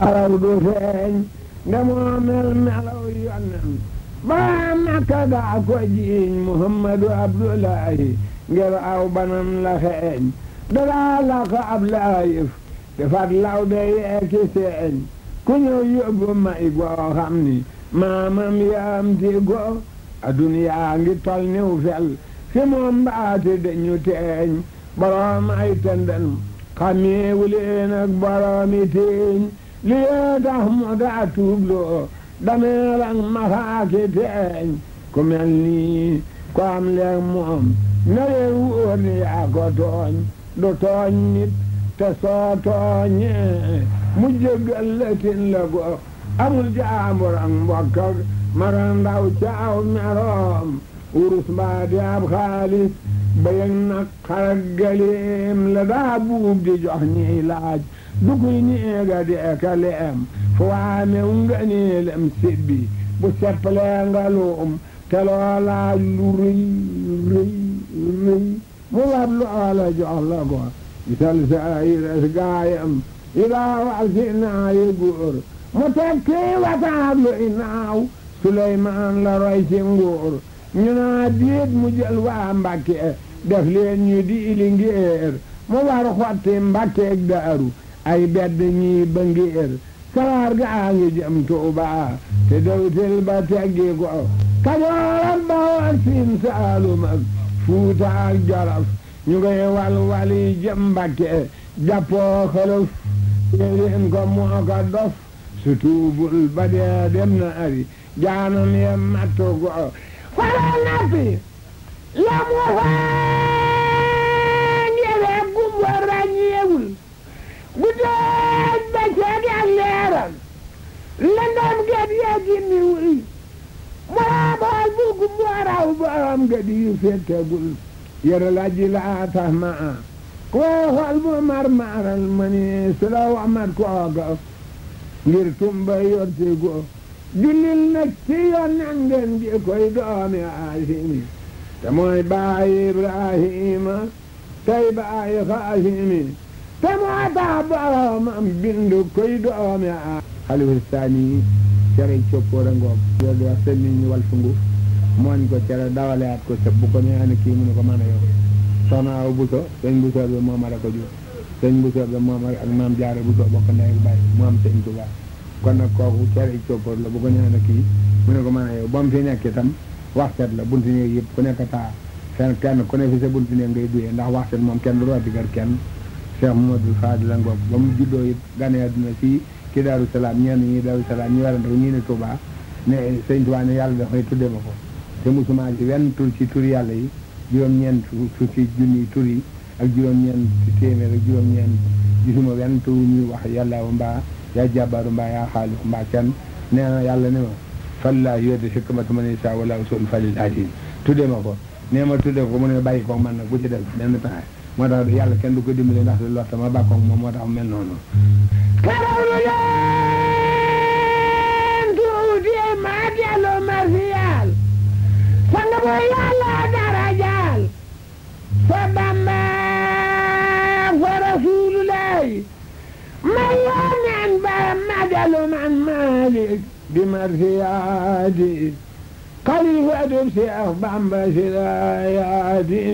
araw du feeñ ndemoo mel melaw yonnen ba makka daa ko jiiñ muhammadu abdullahi ngir aw banam la xeeñ dadaa la ko ab laayif defat law be yeeki seeñ ku ñëw yóbbu may goo xam ni maamam yaam ti go aduniyaa ngi tol niw fel fi moom mbaati dañu teeñ boroom ay tëndën xameewu leen ak boroomi teeñ li yee tax mu daa tuubloo dameel ak maxaaki teeñ ku mel nii ko am leeg moom na leen wóor ni yaa ko tooñ du tooñ nit te soo tooñee mu jéggal la tin la go amul jaambur ak mbokk ak mara ndaw caaw meroom wurus mbaa di ab xaalis bayëg nag xarak galeem la daa buub di jox ñiy laaj du kuy ñeega di eka leem fu waamew nga neelem sibbi bu seppalee nga luum te loolaaj lu rëy rëy rëy mu wab loola jox la ko gisal sa ayires gaayam yi daa wax si naayi góor mu tekki wataab lu inaaw Suleymaan la roy ci nguur ñu naa diit mu jël waa Mbàkke def leen ñu di ili ngéer mu war xotti Mbàkkeeg Daaru ay bedd ñii ba ngéer sawaar gaa ngi jëm Tuuba te dawtil ba teggi ko Kajoor ak Bawol Siin Saalum ak Fuuta ak Jolof ñu ngay wal wali jëm Mbàkke jàppoo xolof yéen ko moo ko dof su tuubul ba dee dem na ari jaanam ye mattu go fara nappi la mu faangere gumbo ràññeewul bu deej ba ceeg ak leeram lëndam get yee gimmiwul moo bool bu gumbo raw borom gët yu fettegul yere la ji laa tax ma a koo xool bu mar maaral ma ni su la wamat kooga ngir tumba yorti go jullil nag ci yonnen ngeen ji koy doomi aasimi te mooy baayi ibrahima tey baayi xaasimi te moo tax boromam bindu koy doomi a xalifa saani cere coppoora ngoog yooyu wax seen nit ñi wal fu nguuf mooñ ko cere dawaleat ko sëb bu ko neexee kii mu ne ko mën a yow soxna aw buso sëñ buso bi moom la ko jur sëñ buso bi moom ak maam jaare buso bokk ndey ak baay mu am sëñ Tuubaa kon nag kooku cere coppoor la bu ko ñëwee kii mu ne ko mën a yow ba mu fi nekk itam waxset la buntu néeg yëpp ku nekk taa kenn kenn ku ne fi sa buntu néeg ngay duyee ndax waxset moom kenn du rooti kër kenn Cheikh Mamadou Fadil la ngoog ba mu juddoo it gane àdduna fii ci Daaru Salaam ñenn ñi Daaru Salaam ñu werante ko ñii ne Touba ne sëñ Touba ne yàlla dafay tudde ma ko te musuma ci wenn tur ci tur yàlla yi juróom-ñeent fukki junni tur yi ak juróom-ñeent téeméer ak juróom-ñeent gisuma wenn tur ñuy wax yàlla mbaa yaa jàbbaaru mbaa yaa xaaliku mbaa kenn nee na yàlla ne ma fallaa yoote hikmata man yasaa wala usul falil asim tudde ma ko nee ma tudde ko mu ne bàyyi ko man nag bu ci def benn pexe moo tax yàlla kenn du ko dimbali ndax du lotta ma bàkkoog moom moo tax mel noonu karawlu leen tuuti maa dellu marsiyaal sang bu yàlla darajaal fa Bamba fa rasuulullahi ma yoneen ba ma dellu man Maalik di marsiyaati xalifatu Seex Bamba si laayaati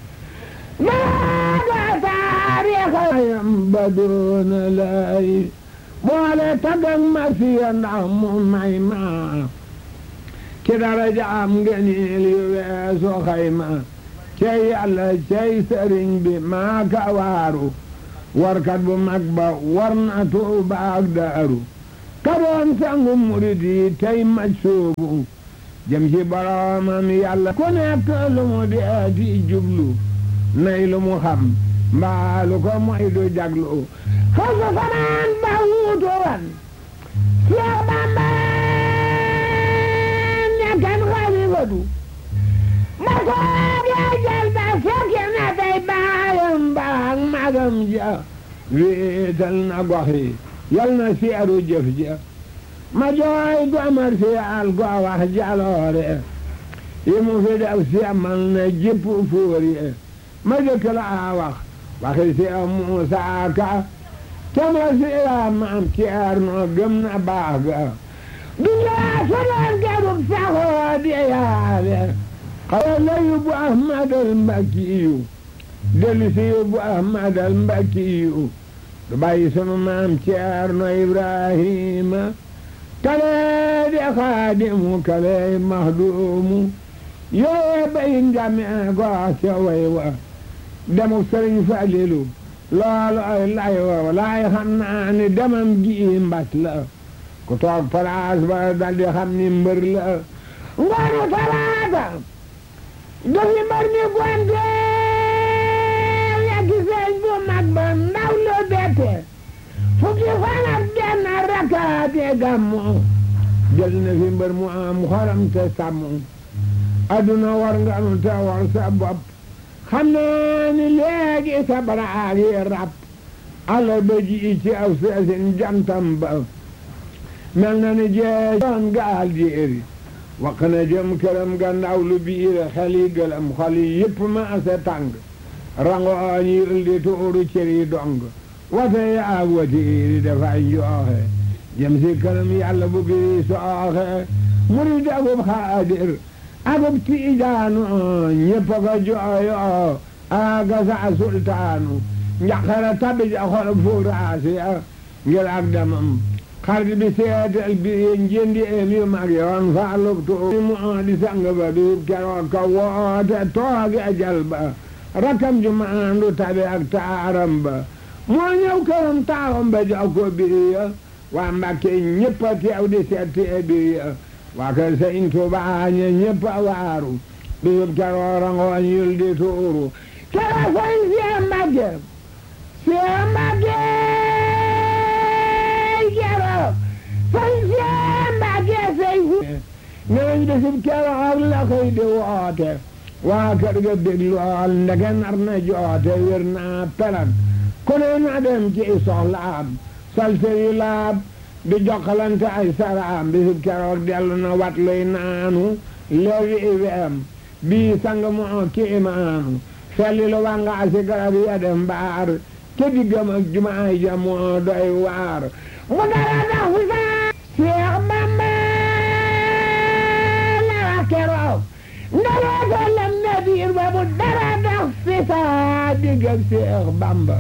maaga taarixayam ba doona lay boole tagak marsiya ndax mu may ma ci daraja am ngeniil yu weesu xayma cey yàlla cey sëriñ bi maa ka waaru warkat bu mag ba war na Tuuba ak Daaru ka doon sangu murid yi tey maj soobu jëm ci boroomam yàlla ku nekk lu mu dee di jublu nay lu mu xam mbaa lu ko moy du jaglu fasu fanaan ba wuutu wan Seex Bamba nekkan xalifatu ma soobee jël ba fekki na tey baayam ba ak magam ja wéetal na gox yi yal na seeru jëf ja ma jooy gomar si al go wax jaloore yi mu fi def si amal na jipp fóor yi ma jëkk la wax waxi si Muusaa Ka camra siira maam ceerno gëm na baax ga duniyaa sonaan garub saxoo di yaale xawa la yóbbu ahmadal mbakkiyu dellu si yóbbu ahmadal mbakkiyu du bàyyi sunu maam ceerno ibrahima kale di xaadimu kale mahduumu yooye bayin jàmmi goo ca way wa demu sëriñ Falilu loolu ay lay wa laay xam naa ni demam gi mbas la ku toog palaas ba daldi xam ni mbër la ngoonu talaata dafi mbër ni gonte yekki sëñ bu mag ba ndaw lu bette fukki fan ak benn rakaate gàmmu jël na fi mbër mu am xoram te sàmm adduna war nga nu te war sa bopp xam naa ni léegi sa baraag yi rab ala ba ji ci aw seesin jantam ba mel na ni jee doon gaal jéeri wax na jëm këram ga ndaw lu biir xel yi gëlëm xol yi yëpp ma ase tàng rango ñi ëldi tuuru cër yi dong wate yi ak watiiri dafay njooxe jëm si këram yàlla bu biri sooxe murid akub xaadir akub tiijaanu ñëpp ko jooyo aga sa sultaanu njaqara tabi ja xol fuuraasi ngir ak damam xarit bi seetal bi njëndi em yu mag yoon faalub tuuti mu di sang ba bi keroog ka woote tooge ajal ba rakam ju maandu tabi ak taaram ba moo ñëw këram taawam ba jox ko biriya waa Mbàkke ñëpp a teew di seeti biriya waa kër Sëñ Tuubaa ña ñëpp a waaru bisub keroog rangooñ yul di tuuru keroog sëñ Seex Mbàkke Seex Mbàkke keroog sëñ Seex Mbàkke sëñ neñ bisub keroog la koy di woote waa kër ga bég lool ndeke nar na joote wér naa pelag ku ne na dem ci soxlaam salte yu laab di jokkalante ay saraam bisub keroog dellu na wat luy naanu lewi iweem bii sang moo ki imaanu felli lu wanga si garab ya dem mbaar ke diggam ak jumaay ja moo doy waar mu dara dax fi saa Seex Bamba la wax keroog ndara gollam na biir ba mu dara dax fi saa digg ak Seex Bamba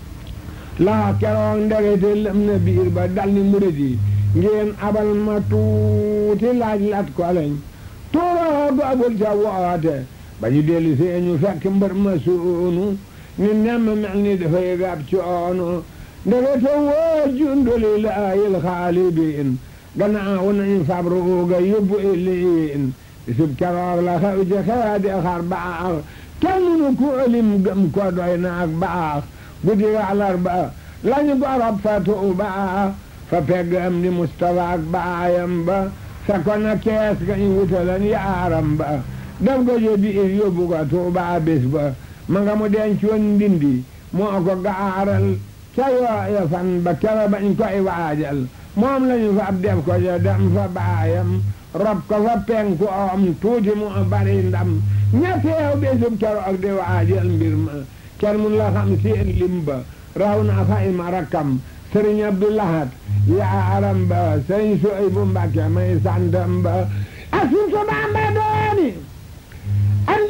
laa keroog ndegete lëm na biir ba dal ni murid yi ngeen abal ma tuuti laaj lat ko lañ tuuroo googul ca woote ba ñu dellu see ñu fekk mbër ma suunu ñu nemm mel ni dafay gab coono ndegete woo junduli laayil xaalibiin gannaaw nañu fabruuga yóbbu iliin bisub keroog la xew ci xeedi xar baax kenn mënu ku ëlim gëm ko doy na ak baax guddi àllarba lañu gorob fa Tuuba fa pegg am di Mustafa ak baayam ba fekkoon na kees ga ñu wutalan yaaram ba def ko jo biir yóbbu ko Tuuba bés ba ma nga mu denc woon ndindi moo ko gaaral ca yooya fan ba kera bañ koy waajal moom lañu fa ab def ko jo dem fa baayam rob ko fa penku om tuuti mu bari ndam ña teew bésub keroog di waajal mbir ma kenn mun la xam seen lim ba raw na fay ma rakkam sëriñ Abdoulahat yaaram ba sëriñ Suy bu Mbàkke may santam ba asuntu Bamba dooni andi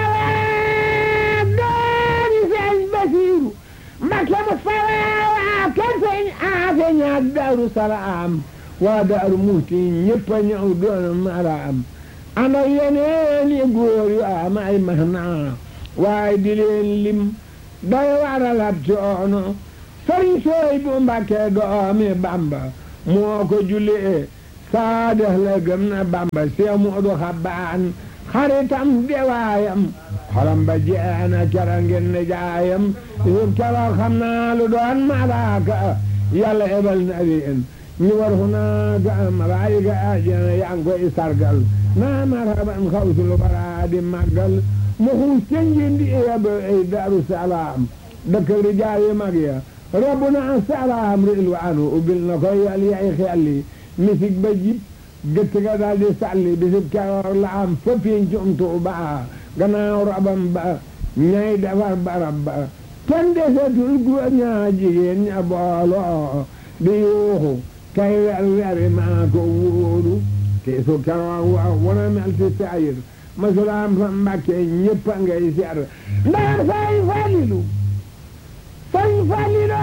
Mustafa dooni sëriñ Basiiru Mbàkke Mustafa waa kër sëriñ Aafe ñaak Daaru Salaam waa Daaru Muhti ñëpp a ñëw doon maraam ànd ak yeneen yi góor yu am ay mahnaa waaye di leen lim day waralab coono sëriñ sooy bu Mbàkke doomi Bamba moo ko jullee saadex la gëm na Bamba see Moodu Xabbaan xaritam dewaayam xolam ba jeena kera ngeen ne jaayam yub keroog xam naa lu doon malaaka yàlla ebal na leen ñu war fu naaka malaayika ajana yaa ngi koy sargal naa marhaban xawsul bara di màggal mu xuus ca njindi yab ay Daaru Salaam dëkk rijaal yi mag ya rabbuna salaam rilwaanu ubbil na koy yal yay xelli misik ba jib gëtt ga daal di sàlli bisib keroog la am fa pincum Tuuba gannaaw rabam ba ñay defar barab ba kenn desetul góor ñaa jigéen ña booloo di yuuxu kay wer weri maa ko wóoru te su keroog waaw wana mel ci saayir masulaam fa mbàkke ñëpp a ngay ser ndax say falilu say falilu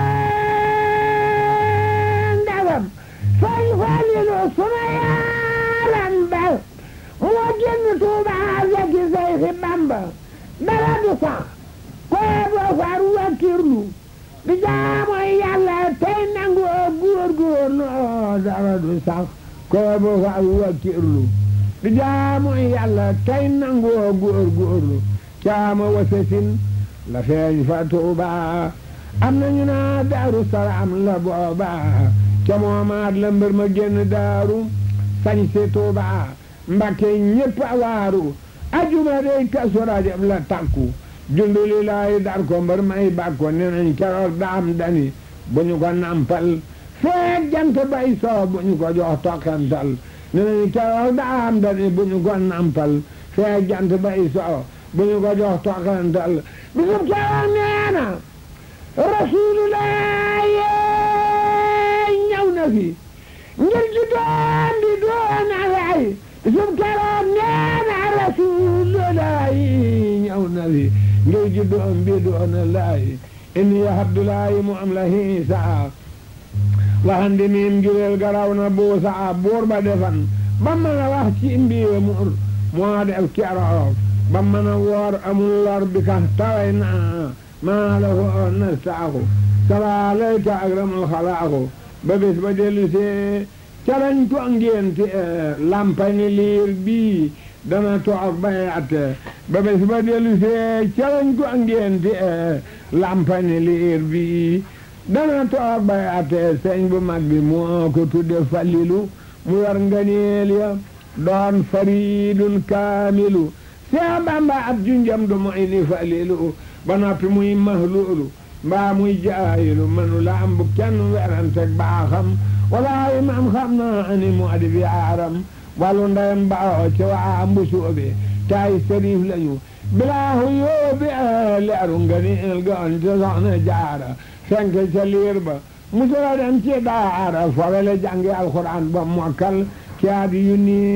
ndagam say falilu suma yaaram ba moo génn Tuuba fekki say fi Bamba dara du sax koo doo far wakkirlu di jaamu yàlla tey nangu góorgóorlu dara du sax koo doo far wakkirlu di jaamu yàlla tey nangu góorgóorlu caama wasasin la feeñ fa Tuuba am nañu naa Daaru Salaam la booba ca moomaat la mbër ma génn daaru sañ si Tuuba Mbakke ñépp a waaru ajuma dey Kazu Rajab la takku junduli laay dar ko mbër may bàkko ne nañ keroog daam dani bu ñu ko nampal feek jant bay soo bu ñu ko jox tokkantal ne nañ keroog daam dani bu ñu ko nampal feek jant bay soo bu ñu ko jox tokkantal bisub keroog nee na rasulullah ñëw na fi ngir ji doon di doon alay bisub keroog nee na rasulullah ñëw na fi ngir ji doon bi doon alay inni abdulahi mu am la hiisa waxandi miim jureel garaw na buusa buur ba defan ba mën a wax ci mbiwe mur moo def keroog ba mën a woor amul lor bi ka taway naa maa la ko nastaaku salaalayka akramul xalaaku ba bés ba dellu see calañ ko ngénte lampani liir bii dana toog bay atte ba bés ba dellu see calañ ko ngénte lampani liir bii dana toog bay atte sëñ bu mag bi moo ko tudde falilu mu yor nganeel ya doon faridun kaamilu see bamba ab junjam du moy ni falilu ba noppi muy mahluulu mbaa muy jaayilu manu la am bu kenn weranteg baaxam walaayi man xam naa ni mu adi bi aaram wàllu ndeyam baaxoo ci waa mbusoobe taay sëriif lañu bilaahu yóobi leeru nga ni el goon te soxna jaara fenk ca liir ba musula dem ci daara fowe la jàngi alxuraan ba mokkal ci at yu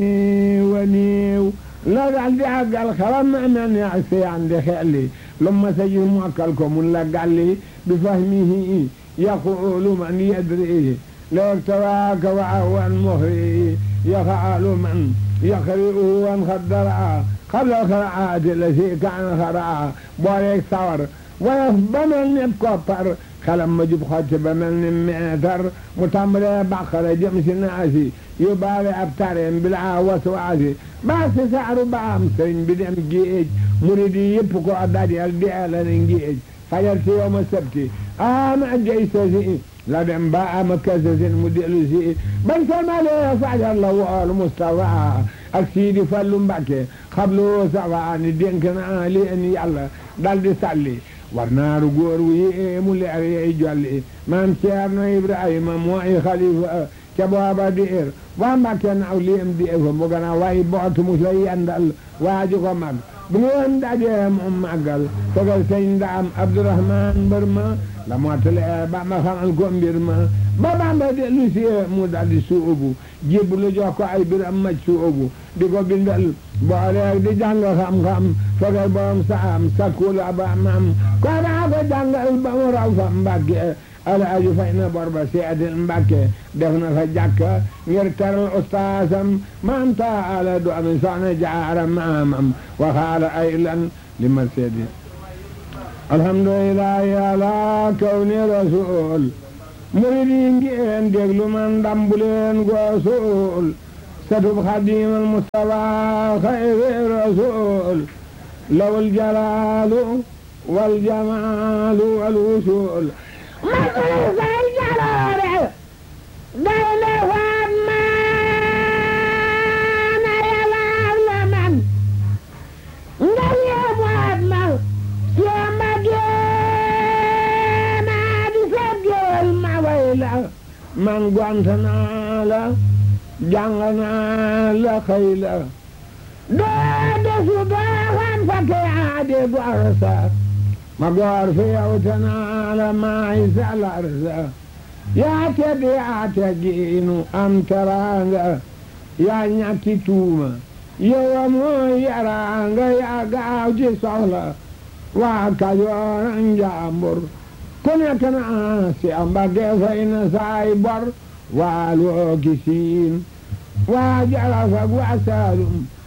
néew a néew la dal di àggal xalam na mel ni ak seyaan di xelli lu ma sa gis mokkal ko mun la gàlli bi fahmihi yaqulu man yadri leeg tawaaka wa awan muxri yaxaalu man yaqri'u wan xaddara xabla xaraati la si kaan xaraa booleeg sawar woyof ba mel ni koppar xalam ma jub xotti ba mel ni meetar mu tàmbalee bàqara jëm si naasi yu baale ab tareem bilaa waswaasi baa si saaru baam sëriñ bi dem géej murid yi yëpp ko dajal deela ne géej fajar si yow ma sabti ama jay sosi la dem ba ama kasasin mu dellu si bañ salmalee fajar la wool Mustafa ak Siidi Fallu Mbàkke xablu safa ni dénk naa leen yàlla dal di salli war naaru góor wu yéemu leer yey jolli maam Ceerno Ibrahima mooy xalifa ca booba diir waa Mbàkke naaw liem di fa mu gën a way bootu mu lay yendal waaju ko mag bu ngeen dajee mu màggal tegal sëñ ndaam Abdourahman mbër ma la mottale ba ma xamal ko mbir ma ba Bamba dellu si mu daldi suubu jébbalu jox ko ay biram maj suubu di ko bindal booleeg di jàng xam-xam fegal borom saam sakkula ba mam ko daa ko jàngal ba mu raw fa Mbàkke alaaju fay na bor ba seedil Mbàkke def na fa jàkka ngir teral ustaasam maam taala du ami soxna jaara maamam waxaala ay lan li ma seedi alhamdulillahi ala kawni rasul murid yi ngeen déglu man dambuleen goosul satub xadimal mustafa xayri rasul lawul jalaalu wal jamaalu wal wusul masal say jaloore day le faat maana yalaar la man nga yeebaat ma siamba geena di seet géwél ma way la man gont naa la jàng naa la xëy la doo desu doo xam fa ke aade gor sa ma goor fi yow te naa la maay salar sa yaa tedd yaa teggiinu am teraanga yaa ñàkki tuuma yow a mooy yaraanga yaa gaaw ci soxla waa Kajoor ak Njaambur ku nekk na si Mbàkke fay na saay bor waa loo ki siin waa Jolof ak waa Saalum